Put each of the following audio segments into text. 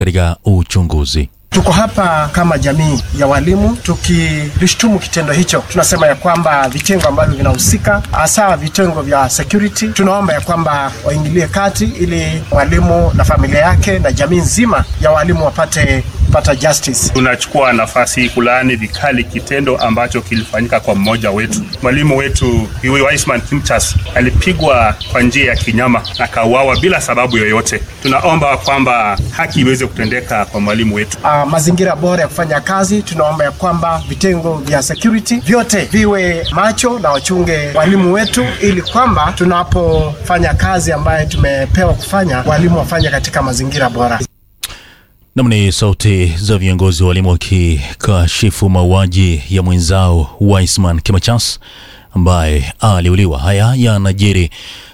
katika uchunguzi. Tuko hapa kama jamii ya walimu tukilishtumu kitendo hicho. Tunasema ya kwamba vitengo ambavyo vinahusika, hasa vitengo vya security, tunaomba ya kwamba waingilie kati ili mwalimu na familia yake na jamii nzima ya walimu wapate pata justice. Tunachukua nafasi hii kulaani vikali kitendo ambacho kilifanyika kwa mmoja wetu. Mwalimu wetu huyu Wiseman Kimchas alipigwa kwa njia ya kinyama na kauawa bila sababu yoyote. Tunaomba kwamba haki iweze kutendeka kwa mwalimu wetu. Uh, mazingira bora ya kufanya kazi. Tunaomba ya kwamba vitengo vya security vyote viwe macho na wachunge walimu wetu, ili kwamba tunapofanya kazi ambayo tumepewa kufanya, walimu wafanye katika mazingira bora. Nam ni sauti za viongozi wa walimu wakikashifu mauaji ya mwenzao Wiseman Kimachas ambaye aliuliwa. Haya yanajiri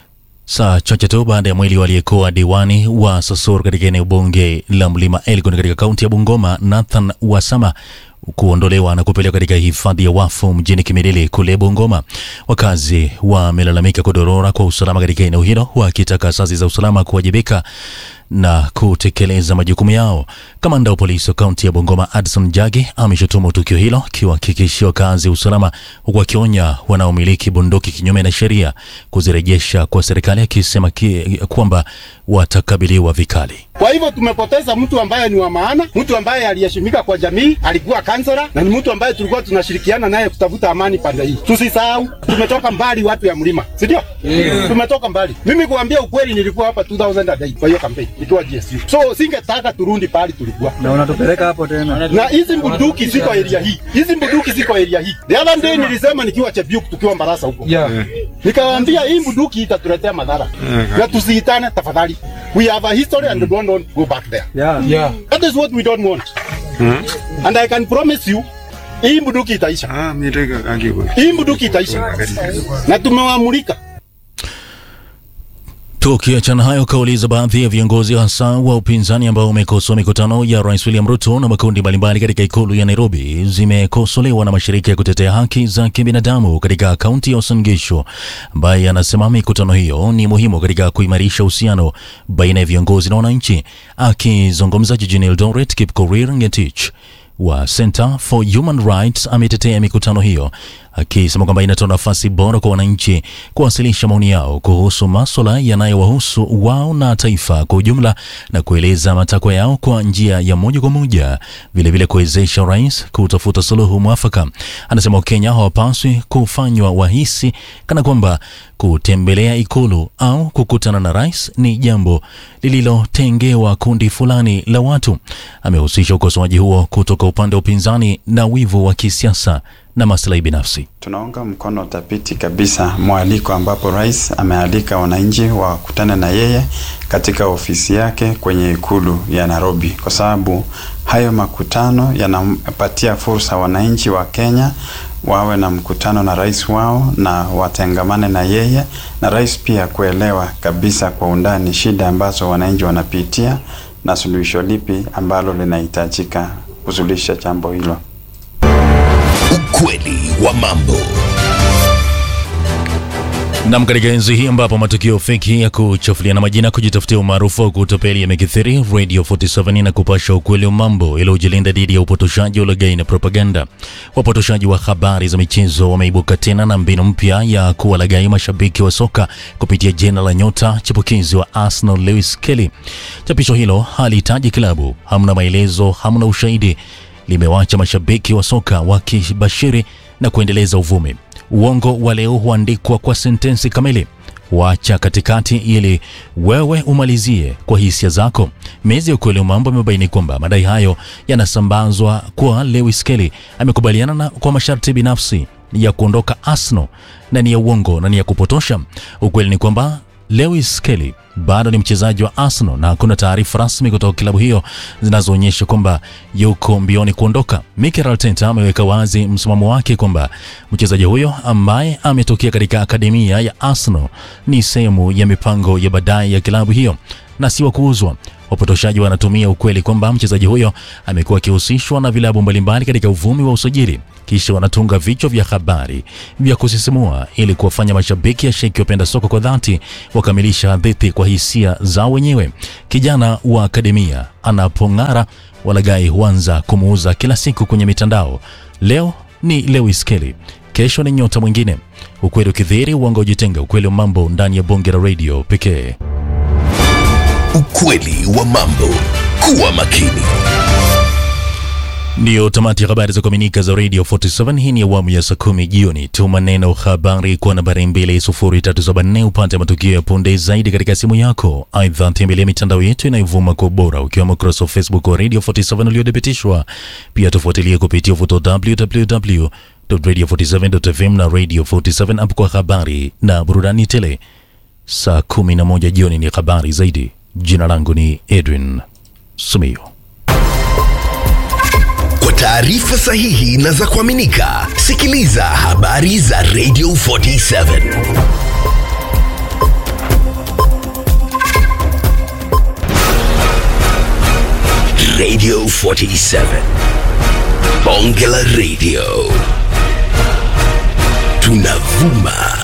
saa chache tu baada ya mwili waliyekuwa diwani wa Sosor katika eneo bunge la Mlima Elgon katika kaunti ya Bungoma, Nathan Wasama kuondolewa na kupelekwa katika hifadhi ya wafu mjini Kimilili kule Bungoma. Wakazi wamelalamika kudorora kwa usalama katika eneo hilo, wakitaka asasi za usalama kuwajibika na kutekeleza majukumu yao. Kamanda wa polisi wa kaunti ya Bungoma Adson Jagi ameshutumu tukio hilo, akiwahakikishia wakazi usalama, huku akionya wanaomiliki bunduki kinyume na sheria kuzirejesha kwa serikali, akisema ki, kwamba watakabiliwa vikali. Kwa hivyo tumepoteza mtu ambaye ni wa maana, mtu ambaye aliheshimika kwa jamii, alikuwa kansela na ni mtu ambaye tulikuwa tunashirikiana naye kutafuta amani pande hii. Tusisahau tumetoka mbali, watu ya mlima, si ndio? Yeah. Tumetoka mbali. Mimi kuambia ukweli, nilikuwa hapa 2008 kwa hiyo kampeni nikiwa GSU, so singetaka turundi pahali tulikuwa na unatupeleka hapo tena. Na hizi bunduki ziko area hii, hizi bunduki ziko area hii. The other day nilisema nikiwa Chebiuk, tukiwa Mbarasa huko Yeah. nikawaambia hii bunduki itatuletea madhara na tusiitane tafadhali. We have a history and we don't want to go back there. Yeah. Yeah. That is what we don't want. And I can promise you hii bunduki itaisha. Ah, mirega agiwe. Hii bunduki itaisha. Na tumewamulika. Tukiachana hayo, kauli za baadhi ya viongozi hasa wa upinzani ambao wamekosoa mikutano ya Rais William Ruto na makundi mbalimbali katika ikulu ya Nairobi zimekosolewa na mashirika ya kutetea haki za kibinadamu katika kaunti ya Uasin Gishu, ambaye anasema mikutano hiyo ni muhimu katika kuimarisha uhusiano baina ya viongozi na wananchi. Akizungumza jijini Eldoret, Kipkorir Ngetich wa Center for Human Rights ametetea mikutano hiyo akisema kwamba inatoa nafasi bora kwa wananchi kuwasilisha maoni yao kuhusu maswala yanayowahusu wao na taifa kwa ujumla na kueleza matakwa yao kwa njia ya moja kwa moja, vilevile kuwezesha rais kutafuta suluhu mwafaka. Anasema Wakenya hawapaswi kufanywa wahisi kana kwamba kutembelea ikulu au kukutana na rais ni jambo lililotengewa kundi fulani la watu. Amehusisha ukosoaji huo kutoka upande wa upinzani na wivu wa kisiasa na maslahi binafsi. Tunaunga mkono thabiti kabisa mwaliko ambapo rais amealika wananchi wakutane na yeye katika ofisi yake kwenye ikulu ya Nairobi, kwa sababu hayo makutano yanapatia fursa wananchi wa Kenya wawe na mkutano na rais wao na watengamane na yeye, na rais pia kuelewa kabisa kwa undani shida ambazo wananchi wanapitia na suluhisho lipi ambalo linahitajika kusuluhisha jambo hilo. Ukweli wa mambo. Nam, katika enzi hii ambapo matukio feki ya kuchafuliana majina, kujitafutia umaarufu wa kutapeli yamekithiri, Radio 47 na kupasha ukweli wa mambo ili ujilinda dhidi ya upotoshaji, ulaghai na propaganda. Wapotoshaji wa habari za michezo wameibuka tena na mbinu mpya ya kuwalaghai mashabiki wa soka kupitia jina la nyota chipukizi wa Arsenal Lewis Kelly. Chapisho hilo halihitaji klabu, hamna maelezo, hamna ushahidi, limewacha mashabiki wa soka wakibashiri na kuendeleza uvumi. Uongo wa leo huandikwa kwa sentensi kamili, wacha katikati ili wewe umalizie kwa hisia zako. Mezi ya ukweli wa mambo imebaini kwamba madai hayo yanasambazwa kwa Lewis Kelly amekubaliana na kwa masharti binafsi ya kuondoka Arsenal na ni ya uongo na ni ya kupotosha. Ukweli ni kwamba Lewis Kelly bado ni mchezaji wa Arsenal na hakuna taarifa rasmi kutoka klabu hiyo zinazoonyesha kwamba yuko mbioni kuondoka. Mikel Arteta ameweka wazi msimamo wake kwamba mchezaji huyo ambaye ametokea katika akademia ya Arsenal ni sehemu ya mipango ya baadaye ya klabu hiyo na si wa kuuzwa. Wapotoshaji wanatumia ukweli kwamba mchezaji huyo amekuwa akihusishwa na vilabu mbalimbali katika uvumi wa usajili, kisha wanatunga vichwa vya habari vya kusisimua ili kuwafanya mashabiki ya sheki wapenda soka kwa dhati wakamilisha hadithi kwa hisia zao wenyewe. Kijana wa akademia anapong'ara, walagai huanza kumuuza kila siku kwenye mitandao. Leo ni Lewis Kelly, kesho ni nyota mwingine. Ukweli ukidhihiri, uongo ujitenga. Ukweli wa mambo ndani ya bonge la radio pekee. Ukweli wa mambo. Kuwa makini. Ndiyo tamati ya habari za kuaminika za Radio 47. Hii ni awamu ya saa kumi jioni. Tuma neno habari kwa nambari 20374 upate matukio ya punde zaidi katika simu yako. Aidha, tembelea mitandao yetu inayovuma kwa ubora ukiwemo ukurasa wa Facebook wa Radio 47 uliothibitishwa. Pia tufuatilie kupitia uvuto www.radio47.fm na Radio 47 app kwa habari na burudani tele. Saa 11 jioni ni habari zaidi. Jina langu ni Edwin Sumio. Kwa taarifa sahihi na za kuaminika, sikiliza habari za Radio 47. Radio 47. Bonge la Radio. Tunavuma